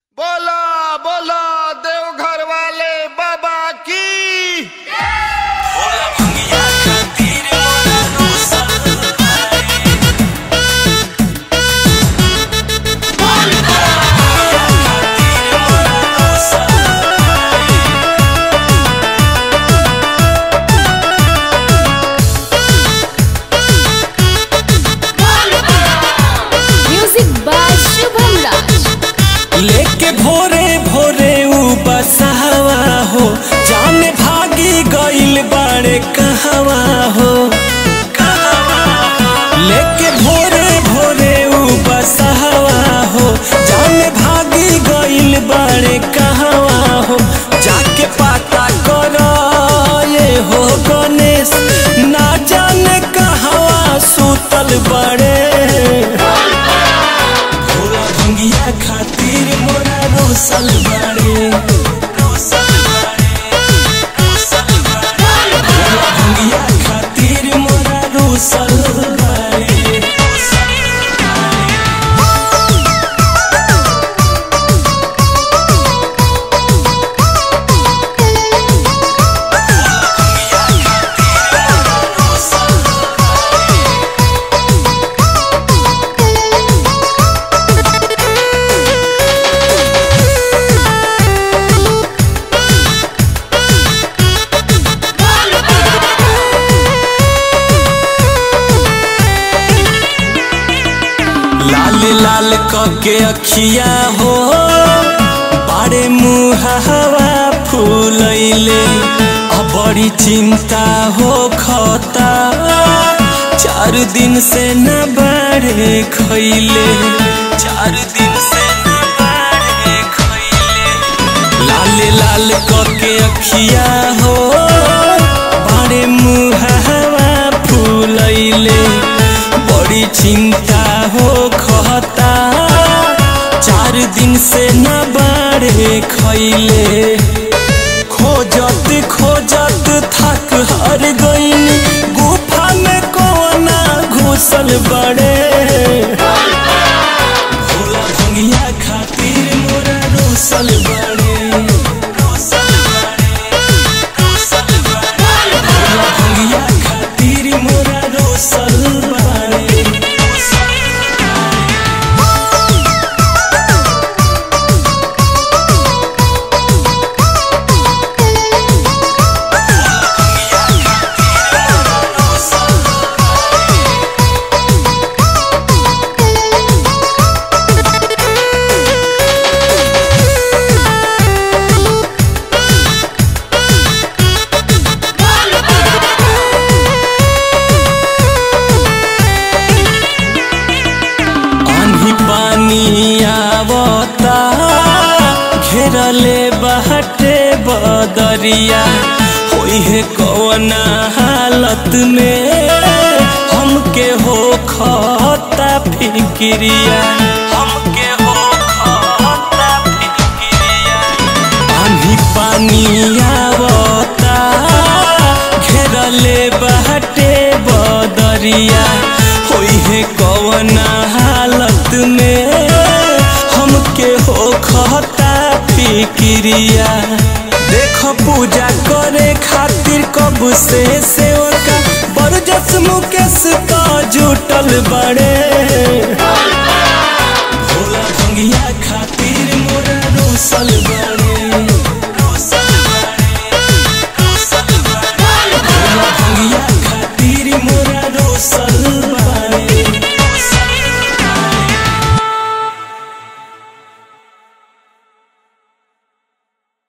भोरे भोरे उ बसहवा हो जाने भागी गइल बाड़े कहवा हो लेके भोरे भोरे उ बसहवा हो जाने भागी गइल बाड़े कहवा हो जाके पता करो ये हो गणेश ना जाने कहवा सुतल बड़े भोला भंगिया खातिर मोरा रोसल बाड़े रोसल बाड़े रोसल बाड़े भोला भंगिया खातिर मोरा रोसल बाड़े लाल लाल कके अखिया हो बारे मुहावा फूलैले अब बड़ी चिंता हो खता चार दिन से न बारे खैले चार दिन से न बारे खैले लाल लाल कके अखिया हो बारे मुहावा फूलैले बड़ी चिंता हो खता चार दिन से न बारे खैले खोजत खोजत थक हर गईन गुफा में कोना घुसल बड़े भोला भंगिया खातिर मोरा रोसल बड़े रोसल बड़े रोसल बड़े भोला भंगिया खातिर मोरा रोसल बड़े आंधी पानी आवता घेरले बहटे बदरिया होई है कौना हालत में हमके हो खता फिक्रिया हमके हो खता फिक्रिया आंधी पानी आवता घेरले बहटे बदरिया होई है कौना हालत में हमके हो खता फिक्रिया देख पूजा करे खातिर कब से सेवका बरजस मुकेश तो जुटल बड़े